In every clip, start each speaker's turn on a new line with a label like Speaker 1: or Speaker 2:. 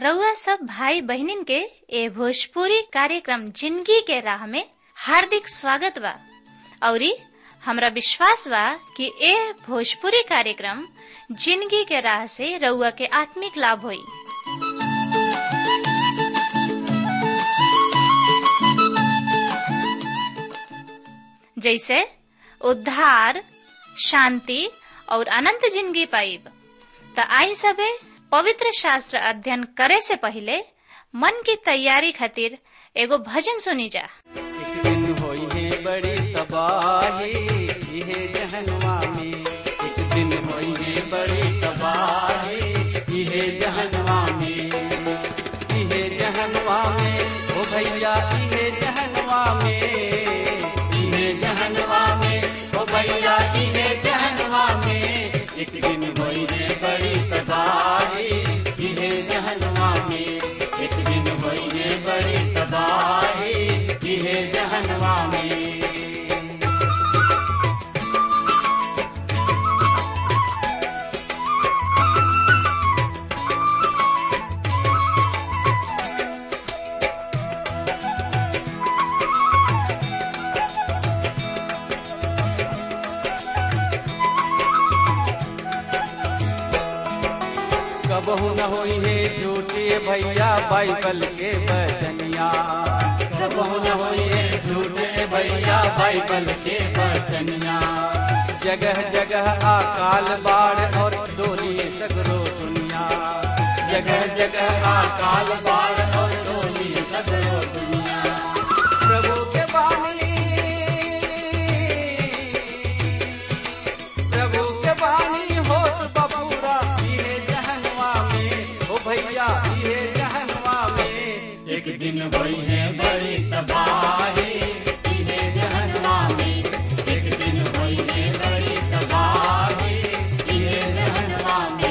Speaker 1: रउआ सब भाई बहिनीन के ए भोजपुरी कार्यक्रम जिंदगी के राह में हार्दिक स्वागत बा औरी हमरा विश्वास बा कि ए भोजपुरी कार्यक्रम जिंदगी के राह से रउआ के आत्मिक लाभ होई जैसे उद्धार शांति और अनंत जिंदगी पाइब त आई सबे पवित्र शास्त्र अध्ययन करे से पहले मन की तैयारी खातिर एगो भजन सुनी जा
Speaker 2: एक दिन होई है बड़ी तबाही इहे जहनवा में एक दिन होई है बड़ी तबाही इहे जहनवा में इहे जहनवा में ओ भैया इहे जहनवा में इहे जहनवा में ओ भैया इहे जहनवा में एक दिन होई है बड़ी तबाही इहे जहनवा में एक दिन होई है बड़ी तबाही इहे जहनवा में कबहू न होई है झूठे भैया बाइबल के बचनिया कबहू न होई है झूठे भैया बाइबल के बचनिया जगह जगह अकाल बाढ़ और डोली सगरो दुनिया जगह जगह अकाल बाढ़ और डोली सगरो दुनिया प्रभु के बानी प्रभु के बानी होत बबूरा इहे जहनवा में ओ भैया इहे जहनवा में एक दिन होई है बड़ी तबाही इहे जहनवा में एक दिन होई है बड़ी तबाही इहे जहनवा में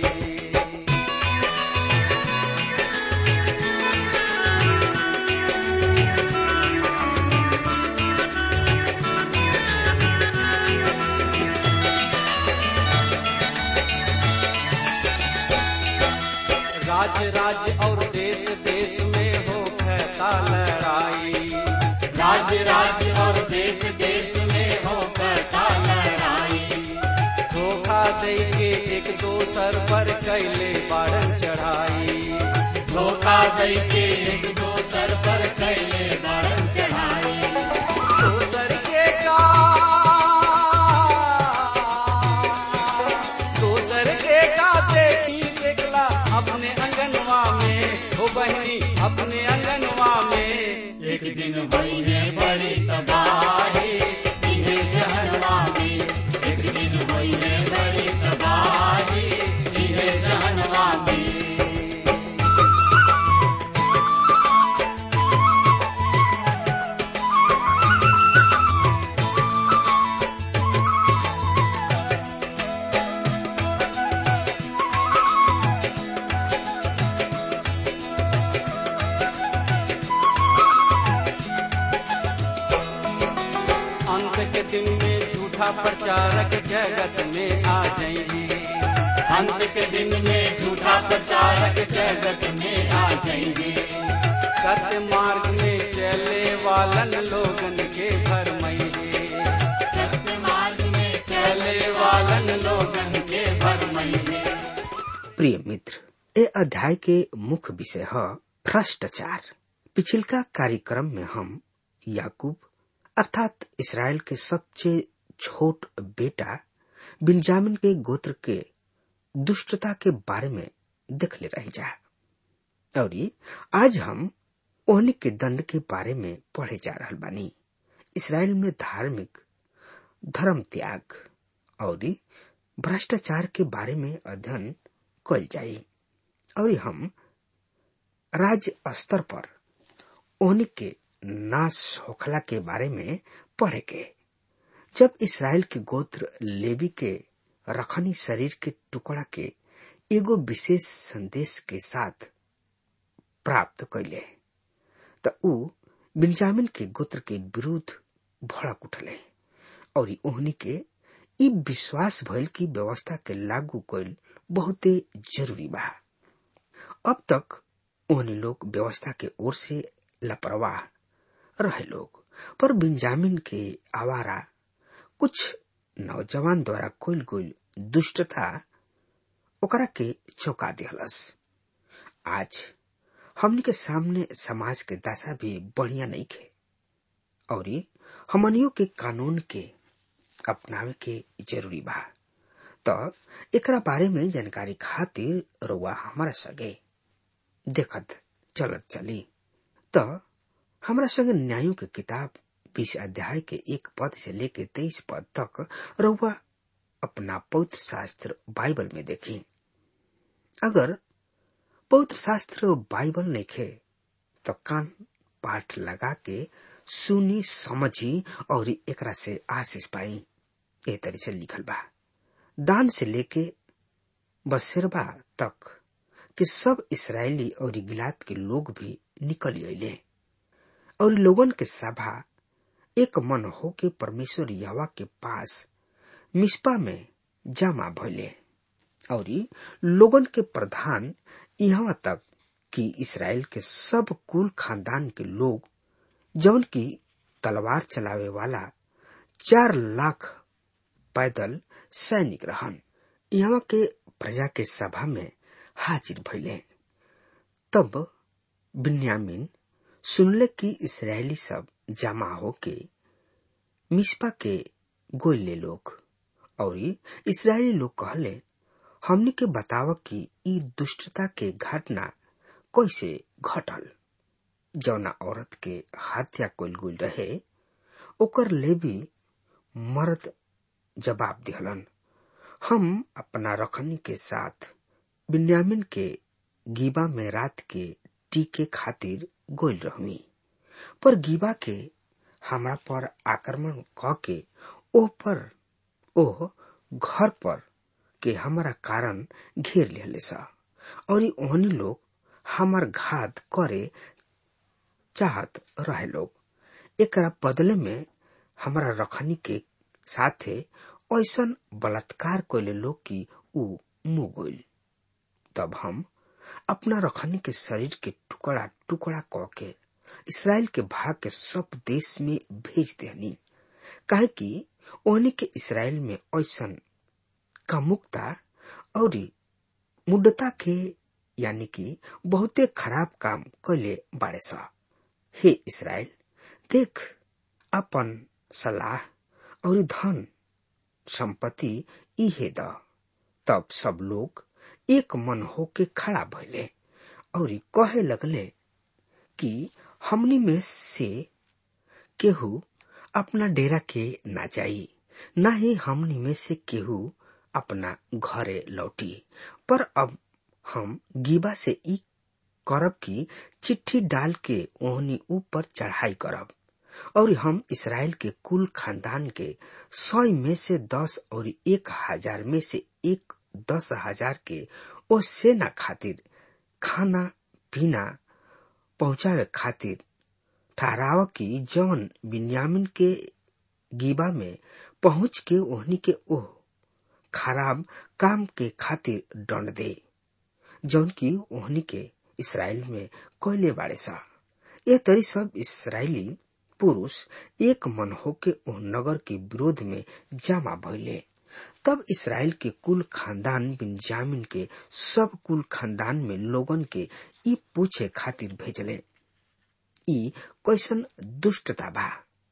Speaker 2: राज्य राज्य और देश देश में हो कहता लड़ाई राज्य राज्य और देश देश में हो कहता लड़ाई धोखा दे के एक दोसर पर कैले बारन चढ़ाई धोखा दे के एक दोसर पर कैले बारन चढ़ाई दोसर के का दोसर के का देखी देखला अपने अंगनवा में हो बहनी अपने अंगनवा में एक दिन भई है बड़ी तबाही इहे जहनवा में एक दिन भई है बड़ी तबाही इहे जहनवा में अंत के दिन में झूठा प्रचारक जगत में आ जाएंगे अंत के दिन में झूठा प्रचारक जगत में आ जाएंगे सत्य मार्ग में चले वालन लोगन के भरमैये सत्य मार्ग में चले वालन लोगन के भरमैये
Speaker 3: प्रिय मित्र ए अध्याय के मुख्य विषय है भ्रष्टाचार पिछिलका कार्यक्रम में हम याकूब अर्थात इसराइल के सबसे छोट बेटा बिन्जामिन के गोत्र के दुष्टता के बारे में देख ले रही जा और आज हम ओहनी के दंड के बारे में पढ़े जा रहल बानी इसराइल में धार्मिक धर्म त्याग और भ्रष्टाचार के बारे में अध्ययन कल जाई और हम राज्य स्तर पर ओहनी के नाश होखला के बारे में पढ़े के जब इसराइल के गोत्र लेवी के रखनी शरीर के टुकड़ा के एगो विशेष संदेश के साथ प्राप्त कैले त ऊ बिन्जामिन के गोत्र के विरुद्ध भड़क उठले और ओहनी के ई विश्वास भइल की व्यवस्था के लागू कैल बहुते जरूरी बा अब तक ओहनी लोग व्यवस्था के ओर से लापरवाह रहे लोग पर बिंजामिन के आवारा कुछ नौजवान द्वारा कोल कोल दुष्टता ओकरा के चौका दिहलस आज हमनी के सामने समाज के दशा भी बढ़िया नहीं खे और हमनियों के कानून के अपनावे के जरूरी बा तो एकरा बारे में जानकारी खातिर रुआ हमारा सगे देखत चलत चली तो हमरा संग न्यायों के किताब बीस अध्याय के एक पद से लेके तेईस पद तक रुआ अपना पौत्र शास्त्र बाइबल में देखी अगर पौत्र शास्त्र बाइबल नहीं खे तो कान पाठ लगा के सुनी समझी और एकरा से आशीष पाई ए तरी से लिखल बा दान से लेके बसेरबा तक कि सब इसराइली और गिलात के लोग भी निकल अले और लोगन के सभा एक मन हो के परमेश्वर यवा के पास मिस्पा में जमा भइले और लोगन के प्रधान यहाँ तक कि इसराइल के सब कुल खानदान के लोग जौन की तलवार चलावे वाला चार लाख पैदल सैनिक रहन यहाँ के प्रजा के सभा में हाजिर भइले तब बिन्यामिन सुनले कि इसराइली सब जमा होके मिस्पा के गोइले लोग और इसराइली लोग कहले हमनी के बताव कि ई दुष्टता के घटना कैसे घटल जौना औरत के हत्या कल गुल रहे ओकर लेवी मर्द जवाब दिहलन हम अपना रखनी के साथ बिन्यामिन के गीबा में रात के टीके खातिर गोल रहमी पर गीबा के हमरा पर आक्रमण क के ओह पर ओह घर पर के हमारा कारण घेर लेले सा और ओहनी लोग हमार घात करे चाहत रहे लोग एकरा बदले में हमारा रखनी के साथे ऐसन बलात्कार कैले लोग की ऊ मुंह गइल तब हम अपना रखनी के शरीर के टुकड़ा टुकड़ा क के इसराइल के भाग के सब देश में भेज देनी काहे कि ओहनी के इसराइल में ऐसन कामुकता और मुड्डता के यानी कि बहुते खराब काम कैले बाड़े सा हे इसराइल देख अपन सलाह और धन संपत्ति इहे द तब सब लोग एक मन होके खड़ा भइले और कहे लगले कि हमनी में से केहू अपना डेरा के ना जाई ना ही हमनी में से केहू अपना घरे लौटी पर अब हम गीबा से ई करब की चिट्ठी डाल के ओहनी ऊपर चढ़ाई करब और हम इसराइल के कुल खानदान के सौ में से दस और एक हजार में से एक दस हजार के ओ सेना खातिर खाना पीना पहुंचावे खातिर ठहराव की जौन बिन्यामिन के गीबा में पहुंच के ओहनी के ओह खराब काम के खातिर दंड दे जौन की ओहनी के इसराइल में कोयले बाड़े सा ये तरी सब इसराइली पुरुष एक मन होके ओह नगर के विरोध में जमा भइले तब इसराइल के कुल खानदान बिन्जामिन के सब कुल खानदान में लोगन के ई पूछे खातिर भेजले ई कैसन दुष्टता बा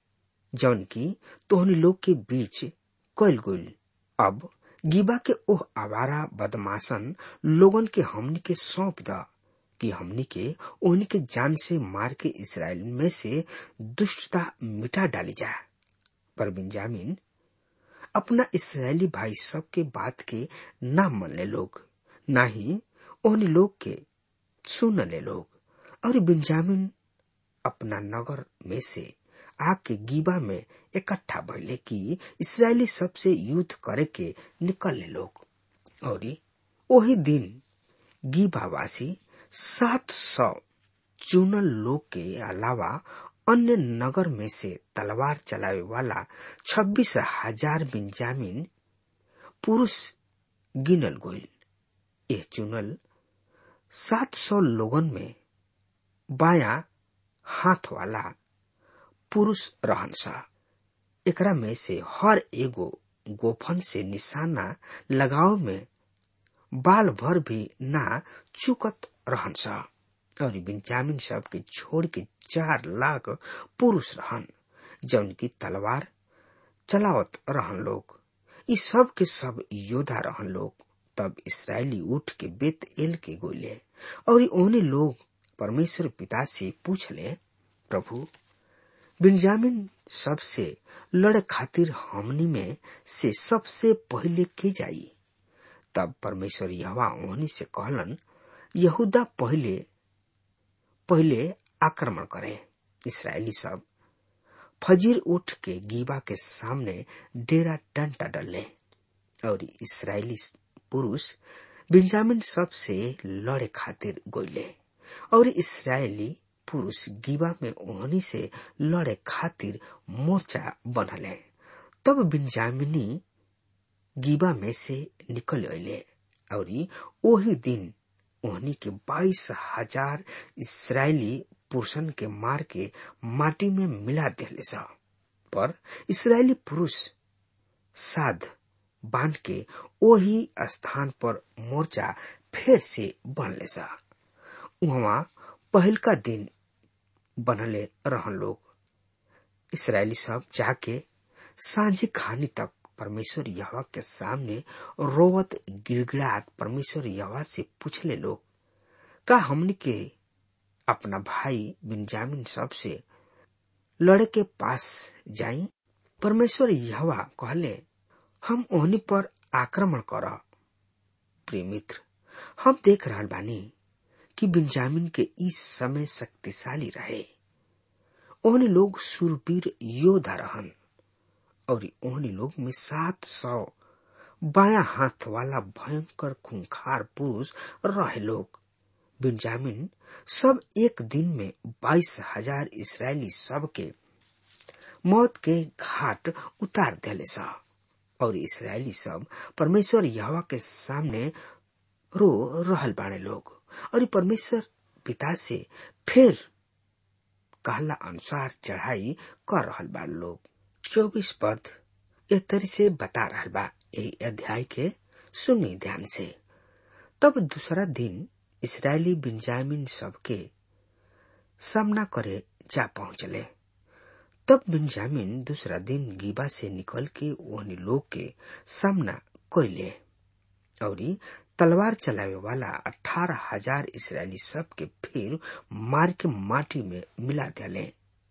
Speaker 3: जौन की तोहनी लोग के बीच कैल गुल अब गीबा के ओह आवारा बदमाशन लोगन के हमनी के सौंप द कि हमनी के ओहनी के जान से मार के इसराइल में से दुष्टता मिटा डाली जा पर बिंजामिन अपना इसराइली भाई सब के बात के ना मन ले लोग ना ही ओहनी लोग के सुन ले लोग और बिंजामिन अपना नगर में से आके गीबा में इकट्ठा भइले कि इसराइली सबसे युद्ध करे के निकल ले लोग और वही दिन गीबावासी सात सौ चुनल लोग के अलावा अन्य नगर में से तलवार चलावे वाला छब्बीस हजार बिंजामिन पुरुष गिनल गोइल यह चुनल सात सौ लोगन में बाया हाथ वाला पुरुष रहन सा एकरा में से हर एगो गोफन से निशाना लगाव में बाल भर भी ना चुकत रहन सा और बिंजामिन सब के छोड़ के चार लाख पुरुष रहन जौन की तलवार चलावत रहन लोग ई सब के सब योद्धा रहन लोग तब इसराइली उठ के बेत एल के गोले और ओने लोग परमेश्वर पिता से पूछले प्रभु बिंजामिन सबसे लड़ खातिर हमनी में से सबसे पहले के जाई तब परमेश्वर यहवा ओहनी से कहलन यहूदा पहले पहले आक्रमण करे इसराइली सब फजीर उठ के गीबा के सामने डेरा डंटा डले और इसराइली पुरुष बिंजामिन सब से लड़े खातिर गोले और इसराइली पुरुष गीबा में ओहनी से लड़े खातिर मोर्चा बनले तब बिंजामिनी गीबा में से निकल अले और ओही दिन ओहनी के बाईस हजार इसराइली पुरुषन के मार के माटी में मिला दिले सा पर इसराइली पुरुष साध बांध के वही स्थान पर मोर्चा फिर से बनले सा वहां पहल का दिन बनले रहन लोग इसराइली सब जाके सांझी खानी तक परमेश्वर यहवा के सामने रोवत गिड़गिड़ात परमेश्वर यहवा से पूछले लोग का हमने के अपना भाई बिंजामिन सब से लड़े के पास जाई परमेश्वर यहवा कहले हम ओहनी पर आक्रमण कर प्रिय मित्र हम देख रहा बानी कि बिंजामिन के इस समय शक्तिशाली रहे ओहनी लोग सुरवीर योद्धा रहन और ओहनी लोग में सात सौ बाया हाथ वाला भयंकर खूंखार पुरुष रहे लोग बिंजामिन सब एक दिन में बाईस हजार इसराइली सब के मौत के घाट उतार दिले सा और इसराइली सब परमेश्वर यहवा के सामने रो रहल बाणे लोग और परमेश्वर पिता से फिर कहला अनुसार चढ़ाई कर रहल बा लोग चौबीस पद ए तरी से बता रहल बा यही अध्याय के सुनी ध्यान से तब दूसरा दिन इसराइली बिंजामिन सबके सामना करे जा पहुंचले तब बिंजामिन दूसरा दिन गीबा से निकल के ओहनी लोग के सामना कोयले और तलवार चलावे वाला अठारह हजार इसराइली सब के फिर मार के माटी में मिला दिले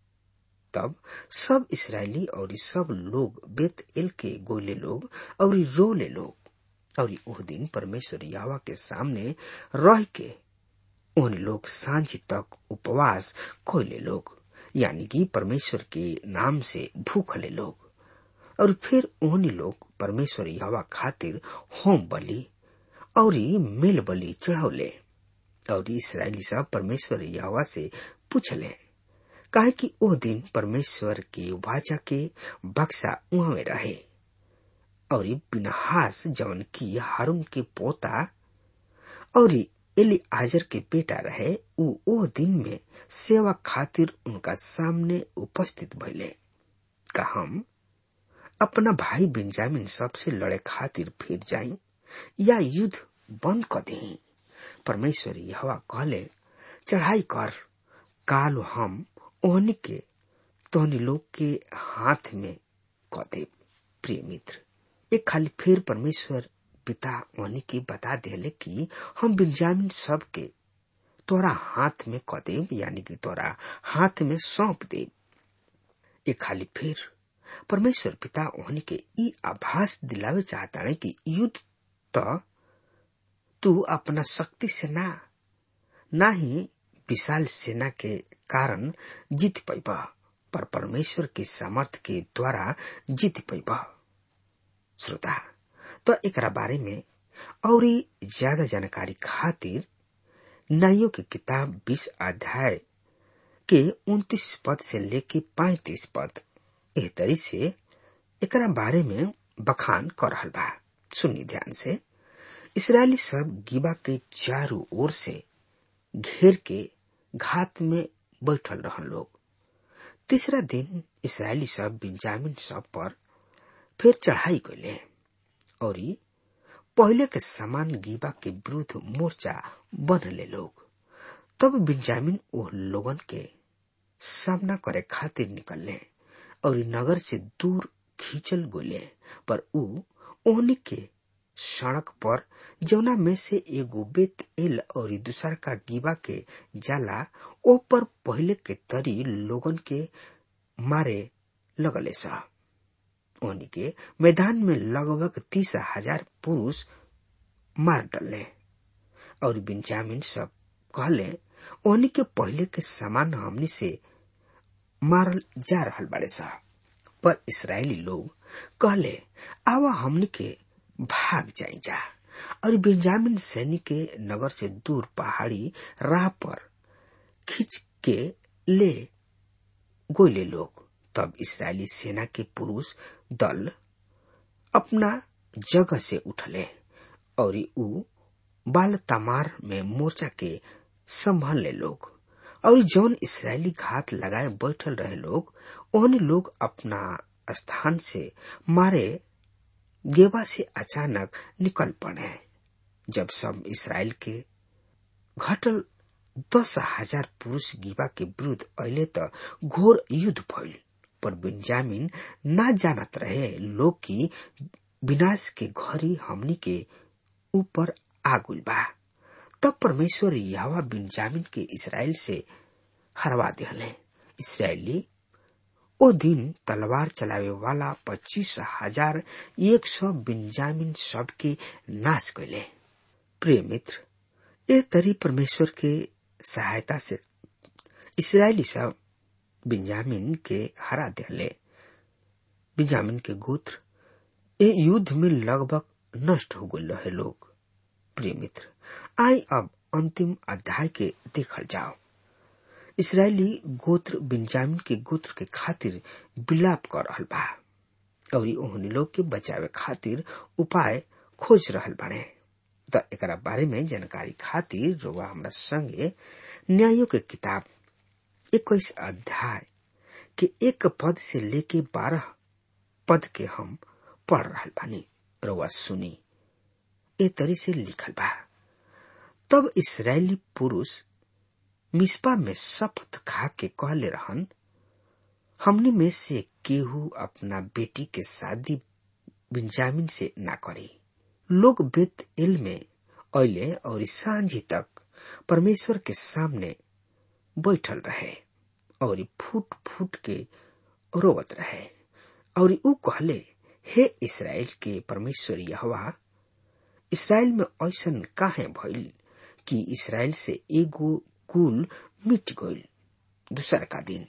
Speaker 3: तब सब इसराइली और सब लोग बेत एल के गोले लोग और रोले लोग और ओह दिन परमेश्वर यावा के सामने रह के उन लोग सांझ तक उपवास कोयले लोग यानी कि परमेश्वर के नाम से भूखले लोग और फिर उन लोग परमेश्वर यावा खातिर होम बलि और मेल बलि चढ़ौले और इसराइली सब परमेश्वर यावा से पूछले काहे कि ओ दिन परमेश्वर के वाचा के बक्सा वहां में रहे और बिनहास जवन की हारून के पोता और एली आजर के बेटा रहे उ ओ दिन में सेवा खातिर उनका सामने उपस्थित भइले का हम अपना भाई बिंजामिन सबसे लड़े खातिर फिर जाई या युद्ध बंद कर दे परमेश्वर यहवा कहले चढ़ाई कर काल हम ओहनी के तोहनी लोग के हाथ में क दे प्रिय मित्र एक खाली फिर परमेश्वर पिता ओहनी के बता देले कि हम बिंजामिन सब के तोरा हाथ में क देब यानी कि तोरा हाथ में सौंप देब एक खाली फिर परमेश्वर पिता ओहनी के ई आभास दिलावे चाहता है कि युद्ध तो तू अपना शक्ति से ना ना ही विशाल सेना के कारण जीत पैबा पर परमेश्वर के सामर्थ्य के द्वारा जीत पैबा श्रोता तो एकरा बारे में और ज्यादा जानकारी खातिर नाइयों की किताब बीस अध्याय के उन्तीस पद से लेके पैतीस पद एह तरी से एकरा बारे में बखान कर रहल बा सुनी ध्यान से इसराइली सब गिबा के चारों ओर से घेर के घात में बैठल रहन लोग तीसरा दिन इसराइली सब बिंजामिन सब पर फिर चढ़ाई कैले और पहले के समान गीबा के विरुद्ध मोर्चा बनले लोग तब बिंजामिन वो लोगन के सामना करे खातिर निकलले और नगर से दूर खींचल गोले पर ऊ ओहनी के सड़क पर जौना में से एगो बेत एल और दूसरा का गीबा के जाला ओ पर पहले के तरी लोगन के मारे लगले सा ओहनी के मैदान में लगभग तीस हजार पुरुष मार डले और बिंजामिन सब कहले ओहनी के पहले के समान हमनी से मारल जा रहल बाड़े सा पर इसराइली लोग कहले आवा हमनी के भाग जाई जा और बिंजामिन सैनिक के नगर से दूर पहाड़ी राह पर खींच के ले गोले लोग तब इसराइली सेना के पुरुष दल अपना जगह से उठले और ऊ बाल तमार में मोर्चा के संभालने लोग और जौन इसराइली घात लगाए बैठल रहे लोग उन लोग अपना स्थान से मारे गेबा से अचानक निकल पड़े जब सब इसराइल के घटल दस हजार पुरुष गीबा के विरुद्ध अले त घोर युद्ध भइल पर बिंजामिन ना जानत रहे लोग की विनाश के घड़ी हमनी के ऊपर आगुल बा तब परमेश्वर यहवा बिंजामिन के इसराइल से हरवा दिहले इसराइली ओ दिन तलवार चलावे वाला पच्चीस हजार एक सौ बिंजामिन सब के नाश कैले प्रिय मित्र ए तरी परमेश्वर के सहायता से इसराइली सब बिंजामिन के हरा दिले बिंजामिन के गोत्र ए युद्ध में लगभग नष्ट हो गए रहे लोग प्रिय मित्र आई अब अंतिम अध्याय के देखल जाओ इसराइली गोत्र बिंजामिन के गोत्र के खातिर विलाप कर रहल बा और ओहनी लोग के बचावे खातिर उपाय खोज रहल बने त एकरा बारे में जानकारी खातिर रोवा हमरा संगे न्यायों के किताब इक्कीस अध्याय के एक पद से लेके बारह पद के हम पढ़ रहल बानी रोवा सुनी ए तरी से लिखल बा तब इसराइली पुरुष मिस्पा में शपथ खा के कहले रहन हमने में से केहू अपना बेटी के शादी बिंजामिन से ना करी लोग बेत एल में अले और सांझी तक परमेश्वर के सामने बैठल रहे और फूट फूट के रोवत रहे और ऊ कहले हे इसराइल के परमेश्वर यहवा इसराइल में ऐसन काहे भइल कि इसराइल से एगो कुल मिट गइल दूसर का दिन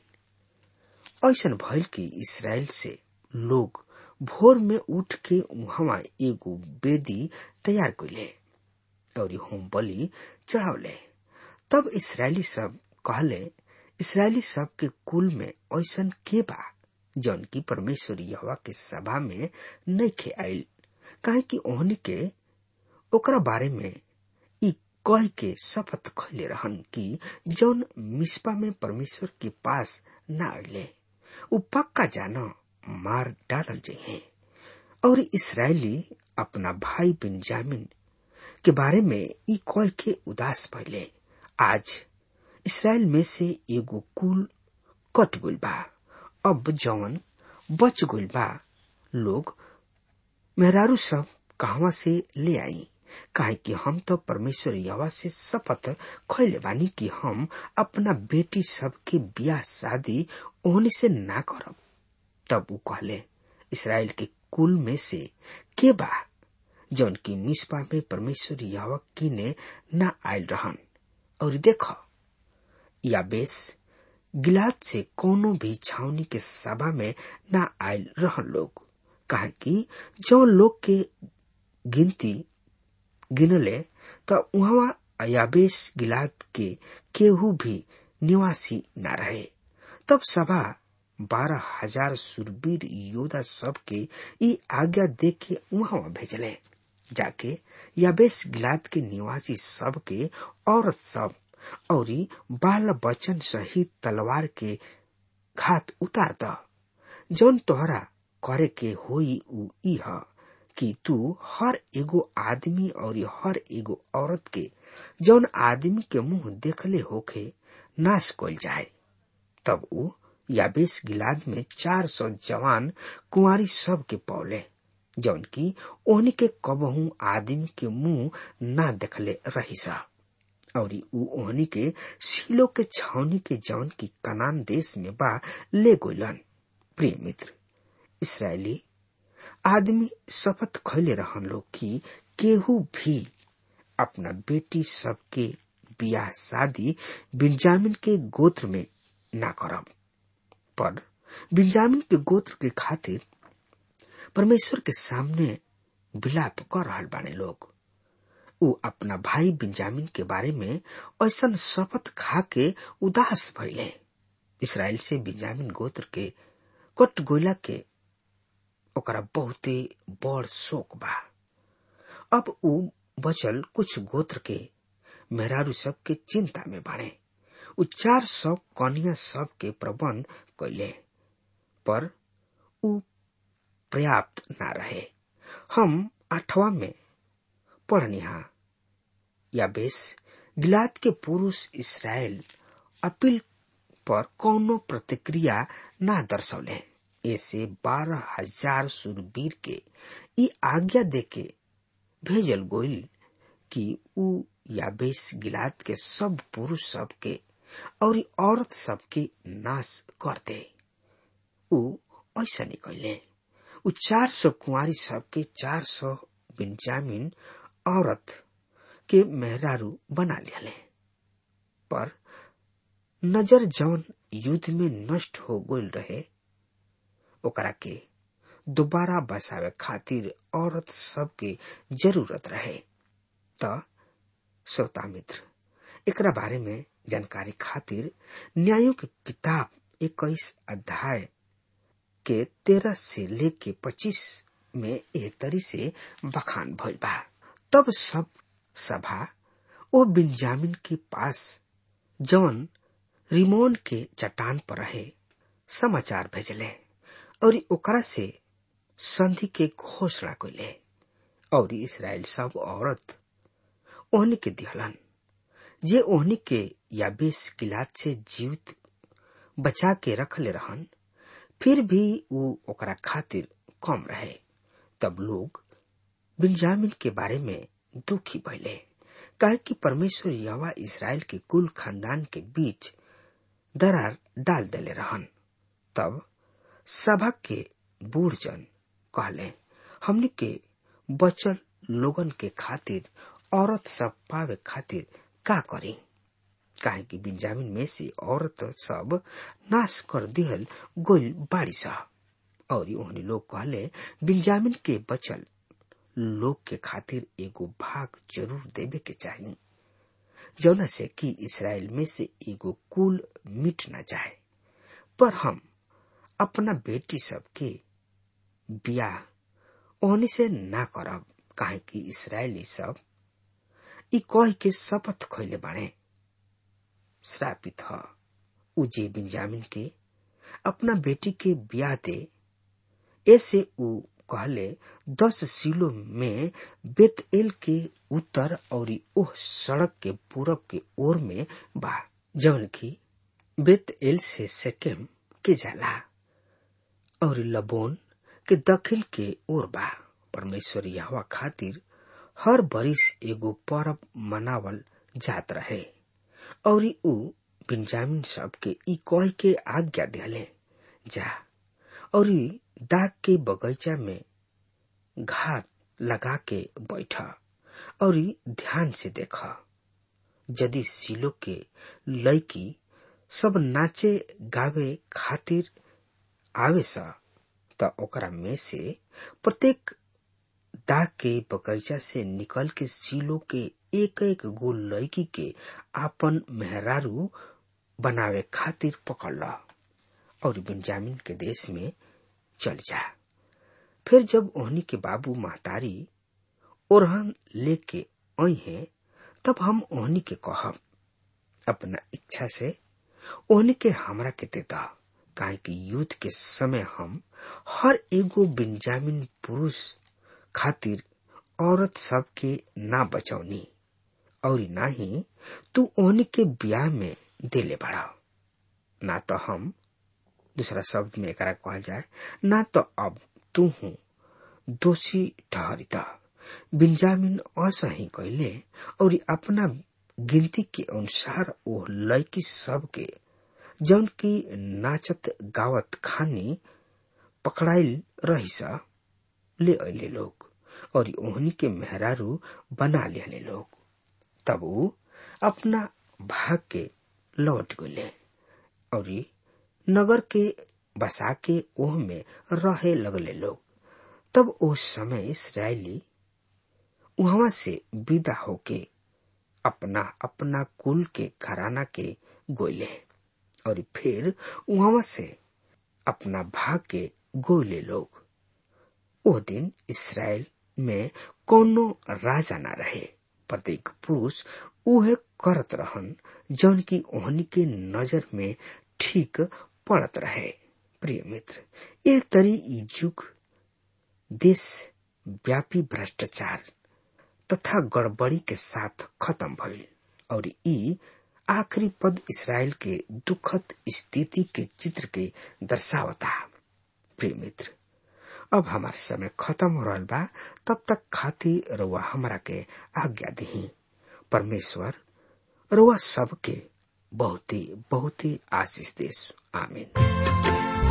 Speaker 3: ऐसन भइल कि इसराइल से लोग भोर में उठ के वहां एगो बेदी तैयार कैले और होम बलि चढ़ावले तब इसराइली सब कहले इसराइली सब के कुल में ऐसन के बा जौन की परमेश्वर यहवा के सभा में नहीं खे आयल काहे कि ओहनी के ओकरा बारे में ई कह के शपथ खैले रहन कि जौन मिस्पा में परमेश्वर के पास न अले उ पक्का जान मार डालल जहे और इसराइली अपना भाई बिंजामिन के बारे में ई कह के उदास भइले आज इसराइल में से एगो कुल कट गइल बा अब जौन बच गइल बा लोग मेहरारू सब कहवा से ले आई काहे कि हम तो परमेश्वर यवा से शपथ खैले बानी कि हम अपना बेटी सबके बियाह शादी ओहनी से ना करब तब ऊ कहले इसराइल के कुल में से के बा जौन की मिसपा में परमेश्वर यवा की ने ना आयल रहन और देख याबेस गिलाद से कोनो भी छावनी के सभा में ना आयल रहन लोग कहा कि जो लोग के गिनती गिनले त उहाँ अयाबेस गिलाद के केहू भी निवासी न रहे तब सभा बारह हजार सुरवीर योद्धा सब के ई आज्ञा दे के वहां भेजले जाके याबेस गिलाद के निवासी सब के औरत सब और बाल बच्चन सहित तलवार के घात उतार द जौन तोहरा करे के होई उ ई ह कि तू हर एगो आदमी और हर एगो औरत के जौन आदमी के मुंह देखले होखे नाश कल जाए तब उ याबेस गिलाद में चार सौ जवान कुंवारी सब के पौले जौन की ओहनी के कबहू आदमी के मुंह ना देखले रही सा और उ ओहनी के सीलो के छावनी के जौन की कनान देश में बा ले गोलन प्रिय मित्र इसराइली आदमी शपथ खैले रहन लोग कि केहू भी अपना बेटी सबके बियाह शादी बिंजामिन के गोत्र में ना करब पर बिंजामिन के गोत्र के खातिर परमेश्वर के सामने विलाप कर रहल बाने लोग उ अपना भाई बिंजामिन के बारे में ऐसा शपथ खा के उदास भइले इसराइल से बिंजामिन गोत्र के कट गोला के ओकरा बहुते बड़ शोक बा अब उ बचल कुछ गोत्र के मेहरारू सब के चिंता में बाड़े उ चार सौ कन्या सब के प्रबंध कैले पर उ पर्याप्त ना रहे हम आठवा में पढ़निहा या बेस गिलाद के पुरुष इसराइल अपील पर कौनो प्रतिक्रिया ना दर्शौले ऐसे बारह हजार सुरवीर के ई आज्ञा देके भेजल गोइल कि उ याबेस गिलाद के सब पुरुष सब के और औरत सब के नाश कर दे उ ऐसा निकले उ चार सौ कुंवारी सब के चार सौ बिंजामिन औरत के मेहरारू बना लिया पर नजर जवन युद्ध में नष्ट हो गईल रहे ओकरा के दोबारा बसावे खातिर औरत सब के जरूरत रहे त श्रोता मित्र एकरा बारे में जानकारी खातिर न्यायों की किताब इक्कीस अध्याय के तेरह से लेके पच्चीस में एह तरी से बखान भइल बा तब सब सभा ओ बिंजामिन के पास जवन रिमोन के चट्टान पर रहे समाचार भेजले और ओकरा से संधि के घोषणा कैले और इसराइल सब औरत ओहनी के दिहलन जे ओहनी के याबेस किलाद से जीवित बचा के रखले रहन फिर भी वो ओकरा खातिर कम रहे तब लोग बिंजामिन के बारे में दुखी भइले काहे कि परमेश्वर यवा इसराइल के कुल खानदान के बीच दरार डाल देले रहन तब सभा के बूढ़ जन कहले हमने के बचल लोगन के खातिर औरत सब पावे खातिर का करी काहे कि बिंजामिन में से औरत सब नाश कर दिहल गोल बाड़ी सा और ओहनी लोग कहले बिंजामिन के बचल लोग के खातिर एगो भाग जरूर देवे के चाहिए जौना से कि इसराइल में से एगो कुल मिट न जाए पर हम अपना बेटी सबके बियाह ओहनी से ना करब काहे कि इसराइली सब ई कह के शपथ खैले बाणे श्रापित ह उजे बिंजामिन के अपना बेटी के ब्याह दे ऐसे उ कहले दस सिलो में बेतएल के उत्तर और ओह सड़क के पूरब के ओर में बा जवन की बेतएल से सेकेम के जाला और लबोन के दक्षिण के ओर बा परमेश्वर यहवा खातिर हर बरिस एगो पर्व मनावल जात रहे और उ बिंजामिन सब के ई कह के आज्ञा दिले जा और दाग के बगीचा में घाट लगा के बैठ और ध्यान से देख यदि सिलो के लड़की सब नाचे गावे खातिर आवे सा त ओकरा में से प्रत्येक दाग के बगीचा से निकल के सिलो के एक एक गो लड़की के आपन मेहरारू बनावे खातिर पकड़ ला और बिंजामिन के देश में चल जा फिर जब ओहनी के बाबू महतारी ओरहन लेके आई हैं तब हम ओहनी के कहब अपना इच्छा से ओहनी के हमरा के देता काहे कि युद्ध के समय हम हर एगो बिंजामिन पुरुष खातिर औरत सब के ना बचौनी और ना ही तू ओहनी के ब्याह में देले बढ़ा ना तो हम दूसरा शब्द में एकरा कहल जाए ना तो अब तू हूँ दोषी ठहरिता बिंजामिन असही कैले और अपना गिनती के अनुसार वो लड़की सब के जौन की नाचत गावत खानी पकड़ाइल रही सा ले अले लोग और ओहनी के मेहरारू बना लेने लोग तब वो अपना भाग के लौट गए और नगर के बसा के ओह में रहे लगले लोग तब उस समय इसराइली वहां से विदा होके अपना अपना कुल के घराना के गोले और फिर वहां से अपना भाग के गोले लोग वो दिन इसराइल में कोनो राजा ना रहे प्रत्येक पुरुष उहे करत रहन जौन की ओहनी के नजर में ठीक पड़त रहे प्रिय मित्र ये तरी ई युग देश व्यापी भ्रष्टाचार तथा गड़बड़ी के साथ खत्म भइल और ई आखिरी पद इसराइल के दुखद स्थिति के चित्र के दर्शावता प्रिय मित्र अब हमार समय खत्म हो रहा बा तब तक खातिर रुआ हमरा के आज्ञा दही परमेश्वर रुआ सबके बहुत ही बहुत ही आशीष देश आमीन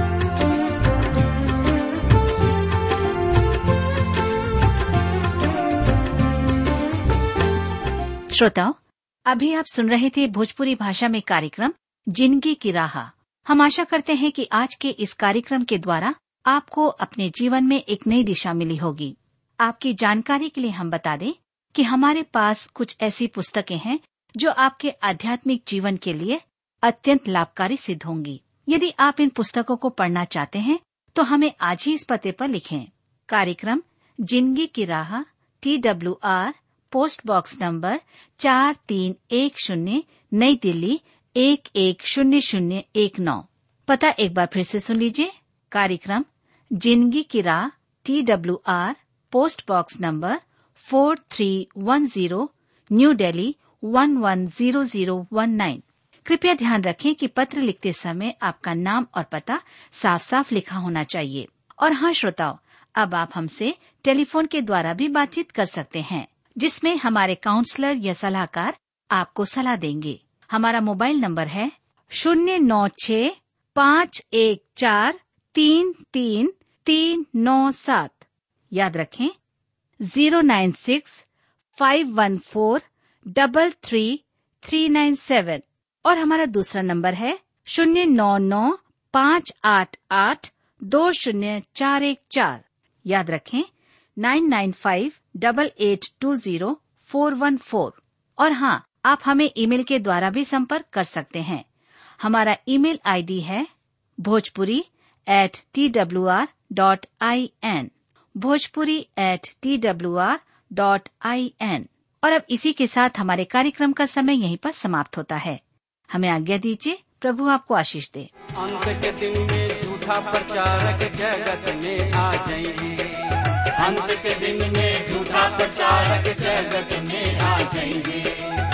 Speaker 4: श्रोताओं अभी आप सुन रहे थे भोजपुरी भाषा में कार्यक्रम जिंदगी की राह हम आशा करते हैं कि आज के इस कार्यक्रम के द्वारा आपको अपने जीवन में एक नई दिशा मिली होगी आपकी जानकारी के लिए हम बता दें कि हमारे पास कुछ ऐसी पुस्तकें हैं जो आपके आध्यात्मिक जीवन के लिए अत्यंत लाभकारी सिद्ध होंगी यदि आप इन पुस्तकों को पढ़ना चाहते हैं तो हमें आज ही इस पते पर लिखें कार्यक्रम जिंदगी की राह T W R post box number चार तीन एक शून्य नई दिल्ली एक एक शून्य शून्य एक नौ पता एक बार फिर से सुन लीजिए कार्यक्रम जिंदगी की राह T W R post box number four three one zero new Delhi one one zero zero one nine कृपया ध्यान रखें कि पत्र लिखते समय आपका नाम और पता साफ साफ लिखा होना चाहिए और हाँ श्रोताओं अब आप हमसे टेलीफोन के द्वारा भी बातचीत कर सकते हैं जिसमें हमारे काउंसलर या सलाहकार आपको सलाह देंगे हमारा मोबाइल नंबर है शून्य नौ छ पाँच एक चार तीन तीन तीन नौ सात याद रखें zero nine six five one four double three three nine seven और हमारा दूसरा नंबर है शून्य नौ नौ पाँच आठ आठ दो शून्य चार एक चार याद रखें nine nine five double eight two zero four one four और हाँ आप हमें ईमेल के द्वारा भी संपर्क कर सकते हैं हमारा ईमेल आईडी है Bhojpuri at T W R dot I N Bhojpuri at T W R dot I N और अब इसी के साथ हमारे कार्यक्रम का समय यहीं पर समाप्त होता है हमें आज्ञा दीजिए प्रभु आपको आशीष दे
Speaker 2: अंत के दिन में झूठा प्रचारक जगत में आ जाएंगे अंत के दिन में झूठा प्रचारक जगत में आ जाएंगे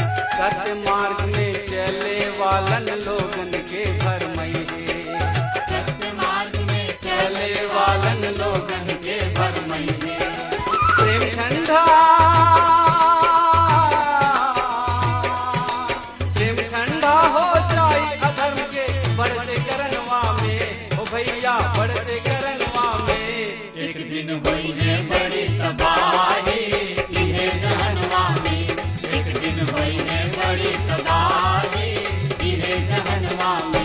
Speaker 2: सत्य मार्ग में चले वालन लोगन के भरमैये सत्य मार्ग में चले वालन लोगन के भरमैये प्रेम ठंडा प्रेम ठंडा हो जाए अधर्म के बढ़ते करनवा में ओ भैया बढ़ते करनवा में एक दिन वही है बड़ी तबाही इहे जहनवा में एक दिन वही है बड़ी तबाही इहे जहनवा में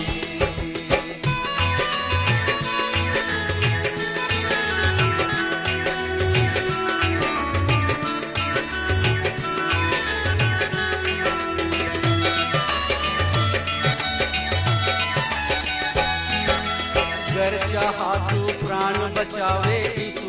Speaker 2: गर चाहा तू प्राण बचावे इस